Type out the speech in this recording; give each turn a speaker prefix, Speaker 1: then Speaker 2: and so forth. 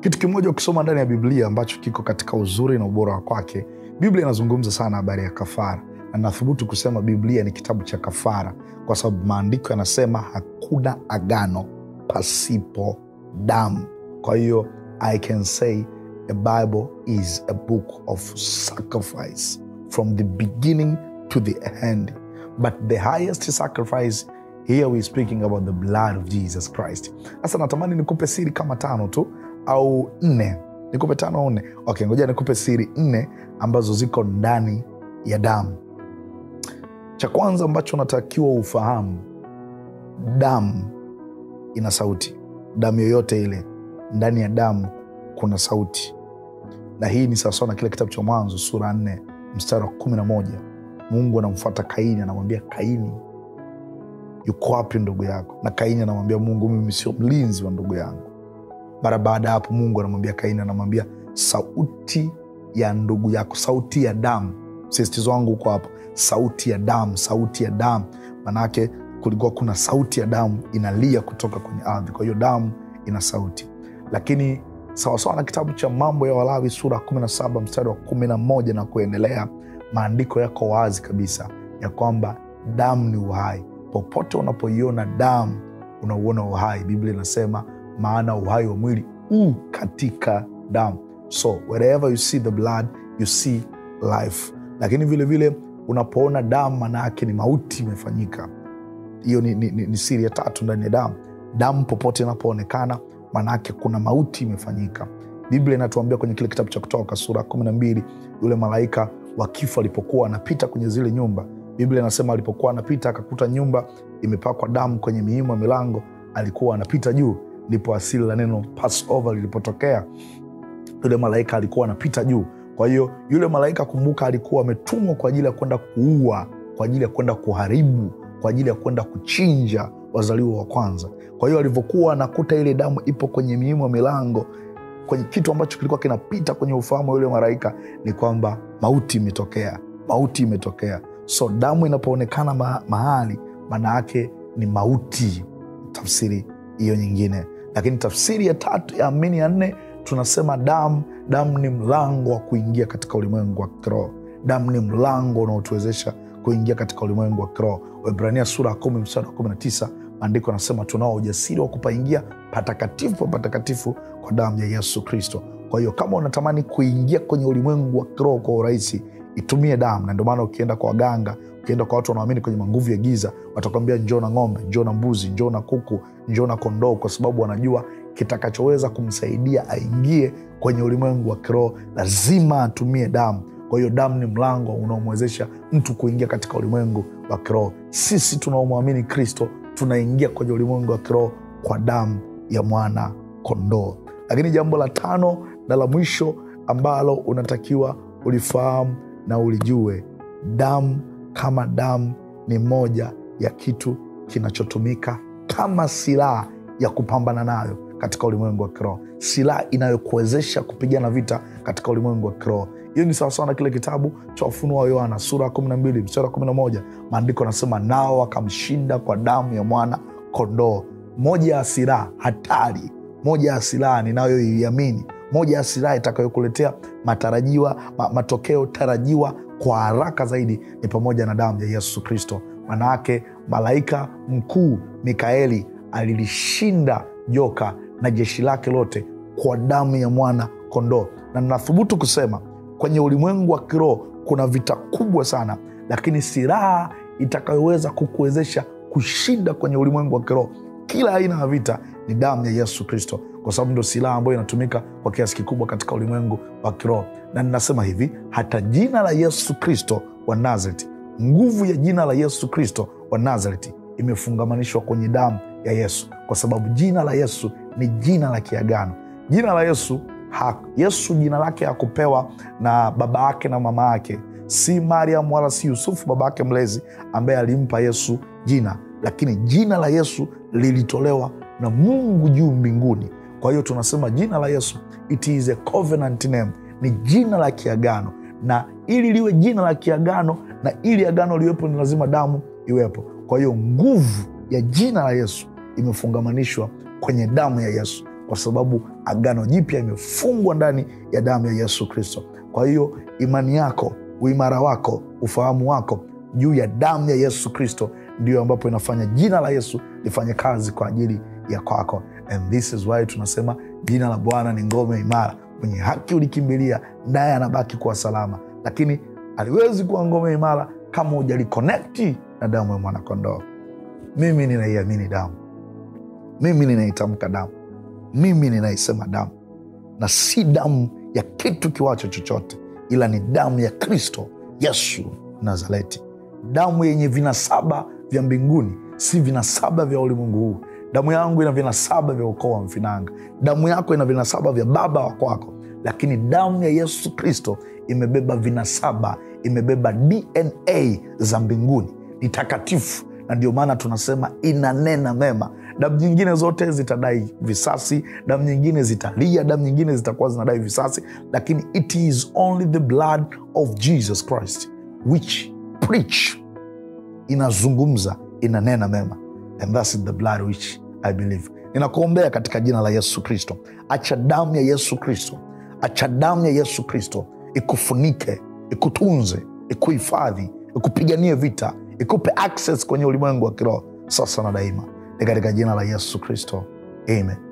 Speaker 1: kitu kimoja ukisoma ndani ya biblia ambacho kiko katika uzuri na ubora wa kwake biblia inazungumza sana habari ya kafara na nathubutu kusema biblia ni kitabu cha kafara kwa sababu maandiko yanasema hakuna agano pasipo damu kwa hiyo i can say a bible is a book of sacrifice from the beginning to the end but the highest sacrifice here we speaking about the blood of jesus christ sasa natamani nikupe siri kama tano tu au nne nikupe tano au nne okay ngoja nikupe siri nne ambazo ziko ndani ya damu cha kwanza ambacho unatakiwa ufahamu damu ina sauti damu yoyote ile ndani ya damu kuna sauti na hii ni sawasawa na kile kitabu cha mwanzo sura nne mstari wa kumi na moja mungu anamfuata kaini anamwambia kaini yuko wapi ndugu yako na kaini anamwambia mungu mimi sio mlinzi wa ndugu yangu mara baada ya hapo mungu anamwambia kaini anamwambia sauti ya ndugu yako sauti ya damu msisitizo wangu huko hapo sauti ya damu sauti ya damu manake kulikuwa kuna sauti ya damu inalia kutoka kwenye ardhi kwa hiyo damu ina sauti lakini sawasawa na kitabu cha mambo ya walawi sura 17 mstari wa 11 na kuendelea maandiko yako wazi kabisa ya kwamba damu ni uhai popote unapoiona damu unauona uhai biblia inasema maana uhai wa mwili u katika damu so wherever you see the blood you see life lakini vilevile vile, unapoona damu maana yake ni mauti imefanyika hiyo ni, ni, ni, ni siri ya tatu ndani ya damu damu popote inapoonekana maanaake kuna mauti imefanyika biblia inatuambia kwenye kile kitabu cha kutoka sura kumi na mbili yule malaika wa kifo alipokuwa anapita kwenye zile nyumba biblia inasema alipokuwa anapita akakuta nyumba imepakwa damu kwenye miimo ya milango alikuwa anapita juu ndipo asili la neno passover lilipotokea yule malaika alikuwa anapita juu kwa hiyo yule malaika kumbuka alikuwa ametumwa kwa ajili ya kwenda kuua kwa ajili ya kwenda kuharibu kwa ajili ya kwenda kuchinja wazaliwa wa kwanza kwa hiyo alivyokuwa anakuta ile damu ipo kwenye miimo ya milango kwenye kitu ambacho kilikuwa kinapita kwenye ufahamu wa yule malaika ni kwamba mauti imetokea mauti imetokea so damu inapoonekana ma- mahali maana yake ni mauti tafsiri hiyo nyingine lakini tafsiri ya tatu ya amini ya nne tunasema damu damu ni mlango wa kuingia katika ulimwengu wa kiroho damu ni mlango unaotuwezesha kuingia katika ulimwengu wa kiroho waibrania sura ya kumi mstari wa kumi na tisa maandiko anasema tunao ujasiri wa kupaingia patakatifu pa patakatifu kwa damu ya yesu kristo kwa hiyo kama unatamani kuingia kwenye ulimwengu wa kiroho kwa urahisi itumie damu na ndio maana ukienda kwa waganga ukienda kwa watu wanaamini kwenye manguvu ya giza watakwambia njoo na ng'ombe njoo na mbuzi njoo na kuku njoo na kondoo kwa sababu wanajua kitakachoweza kumsaidia aingie kwenye ulimwengu wa kiroho lazima atumie damu kwa hiyo damu ni mlango unaomwezesha mtu kuingia katika ulimwengu wa kiroho sisi tunaomwamini kristo tunaingia kwenye ulimwengu wa kiroho kwa damu ya mwana kondoo lakini jambo la tano na la mwisho ambalo unatakiwa ulifahamu na ulijue damu kama damu ni moja ya kitu kinachotumika kama silaha ya kupambana nayo katika ulimwengu wa kiroho silaha inayokuwezesha kupigana vita katika ulimwengu wa kiroho hiyo ni sawasawa na kile kitabu cha ufunuo wa yohana sura ya 12 mstari wa 11 maandiko anasema nao wakamshinda kwa damu ya mwana kondoo moja ya silaha hatari moja ya silaha ninayoiamini moja ya silaha itakayokuletea matarajiwa ma, matokeo tarajiwa kwa haraka zaidi ni pamoja na damu ya yesu kristo manaake malaika mkuu mikaeli alilishinda joka na jeshi lake lote kwa damu ya mwana kondoo na nathubutu kusema kwenye ulimwengu wa kiroho kuna vita kubwa sana lakini silaha itakayoweza kukuwezesha kushinda kwenye ulimwengu wa kiroho kila aina ya vita ni damu ya yesu kristo kwa sababu ndio silaha ambayo inatumika kwa kiasi kikubwa katika ulimwengu wa kiroho na ninasema hivi hata jina la yesu kristo wa nazareti nguvu ya jina la yesu kristo wa nazareti imefungamanishwa kwenye damu ya yesu kwa sababu jina la yesu ni jina la kiagano jina la yesu ha, yesu jina lake hakupewa na baba yake na mama yake si mariam wala si yusufu baba yake mlezi ambaye alimpa yesu jina lakini jina la yesu lilitolewa na mungu juu mbinguni kwa hiyo tunasema jina la yesu it is a covenant name ni jina la kiagano na ili liwe jina la kiagano na ili agano liwepo ni lazima damu iwepo kwa hiyo nguvu ya jina la yesu imefungamanishwa kwenye damu ya yesu kwa sababu agano jipya imefungwa ndani ya damu ya yesu kristo kwa hiyo imani yako uimara wako ufahamu wako juu ya damu ya yesu kristo ndio ambapo inafanya jina la yesu lifanye kazi kwa ajili ya kwako and this is why tunasema jina la bwana ni ngome imara mwenye haki ulikimbilia naye anabaki kuwa salama lakini aliwezi kuwa ngome imara kama hujalikonekti na damu ya mwanakondoo mimi ninaiamini damu mimi ninaitamka damu mimi ninaisema damu na si damu ya kitu kiwacho chochote ila ni damu ya kristo yesu nazareti damu yenye vinasaba vya mbinguni si vinasaba vya ulimwengu huu damu yangu ina vinasaba vya ukoo wa mfinanga damu yako ina vinasaba vya baba wa kwako lakini damu ya yesu kristo imebeba vinasaba imebeba dna za mbinguni ni takatifu na ndio maana tunasema inanena mema damu nyingine zote zitadai visasi damu nyingine zitalia damu nyingine zitakuwa zinadai visasi lakini it is only the blood of jesus christ which preach inazungumza inanena mema and thats the blood which i believe ninakuombea katika jina la yesu kristo acha damu ya yesu kristo acha damu ya yesu kristo ikufunike ikutunze ikuhifadhi ikupiganie vita ikupe access kwenye ulimwengu wa kiroho sasa na daima ni katika jina la yesu kristo amen